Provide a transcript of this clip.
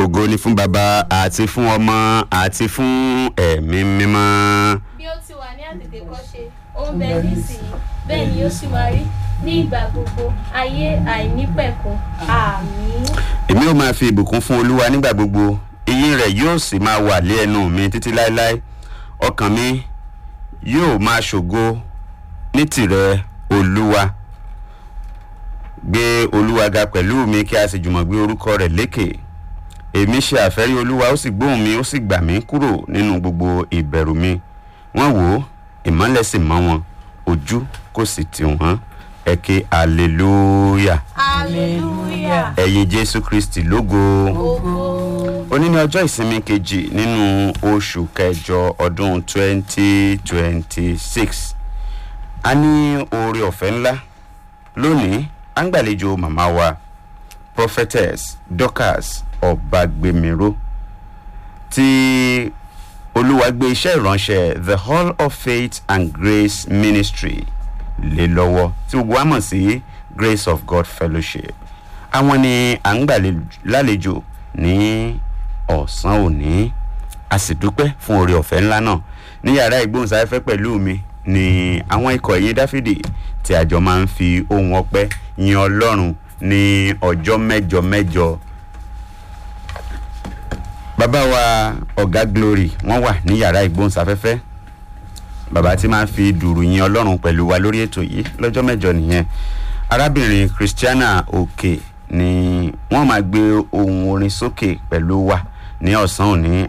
ògo ni fún baba àti fún ọmọ àti fún ẹ̀mí mímọ́. bí ó ti wà ní àtètèkọ́ṣe ó ń bẹ nísìnyí bẹ́ẹ̀ ni ó sì máa rí ní ìgbà gbogbo ayé àìnípẹ̀kun àmín. èmi ò máa fi ìbùkún fún olúwa nígbà gbogbo iyín rẹ̀ yóò sì máa wà lé ẹnu mi títí láéláé ọkàn mi yóò máa ṣògo ní tìrẹ olúwa gbé olúwa ga pẹ̀lú mi kí a sì jùmọ̀ gbé orúkọ rẹ̀ lékè èmi ṣe àfẹ́rí olúwa ó sì gbóhùn mi ó sì gbà mí kúrò nínú gbogbo ìbẹ̀rù mi wọ́n wò ó ìmọ́lẹ̀ sì mọ́ wọn ojú kò sì tì wọ́n ẹ ké hallelujah hallelujah ẹ̀yin jésù kristi lógo ògo òní ní ọjọ́ ìsinmi kejì nínú oṣù kẹjọ ọdún 2026 a ní oore ọ̀fẹ́ ńlá lónìí à ń gbàlejò màmá wa prophetess dorcas ọ̀bàgbèmíró tí olúwa gbé iṣẹ́ ìránṣẹ́ the hall of faith and grace ministry lé lọ́wọ́ tí gbogbo wa mọ̀ sí grace of god fellowship àwọn ni à ń gbàlejò ní ọ̀sán òní a sì dúpẹ́ fún oore ọ̀fẹ́ ńlá náà ní yàrá ìgbóhùnsáfẹ́fẹ́ pẹ̀lú mi ni àwọn ikọ̀ ẹ̀yìn dáfídì tí àjọ máa ń fi ohun ọpẹ́ yin ọlọ́run ní ọjọ́ mẹ́jọ mẹ́jọ bàbá wa ọ̀gá glory wọ́n wà ní yàrá ìgbóhùnsáfẹ́fẹ́ bàbá tí máa ń fi dùrù yin ọlọ́run pẹ̀lú wa lórí ètò yìí lọ́jọ́ mẹ́jọ nìyẹn arábìnrin christiana òkè ni wọ́n máa gbé ohun orin sókè pẹ̀lú wa ní ọ̀sán òní